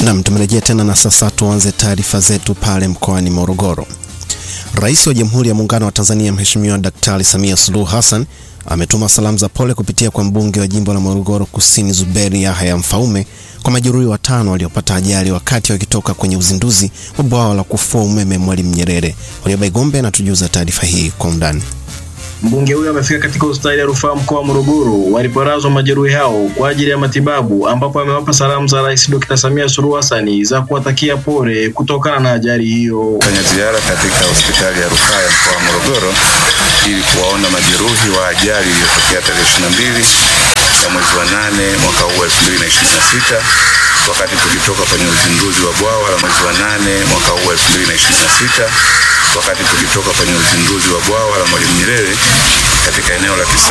Nam, tumerejea tena na sasa tuanze taarifa zetu pale mkoani Morogoro. Rais wa Jamhuri ya Muungano wa Tanzania Mheshimiwa Daktari Samia Suluhu Hassan ametuma salamu za pole kupitia kwa mbunge wa jimbo la Morogoro Kusini Zuberi Yahya Mfaume kwa majeruhi watano waliopata ajali wakati wakitoka kwenye uzinduzi wa bwawa la kufua umeme Mwalimu Nyerere. Warioba Igombe anatujuza taarifa hii kwa undani. Mbunge huyo amefika katika hospitali ya rufaa mkoa wa Morogoro waliporazwa majeruhi hao kwa ajili ya matibabu, ambapo amewapa salamu za Rais Dr. Samia Suluhu Hassan za kuwatakia pole kutokana na ajali hiyo. Fanya ziara katika hospitali ya rufaa ya mkoa wa Morogoro ili kuwaona majeruhi wa ajali iliyotokea tarehe 22 ya mwezi wa nane mwaka huu 2026 wakati tukitoka kwenye uzinduzi wa bwawa la mwezi wa nane mwaka huu 2026 wakati tukitoka kwenye uzinduzi wa bwawa la Mwalimu Nyerere katika eneo la Kisa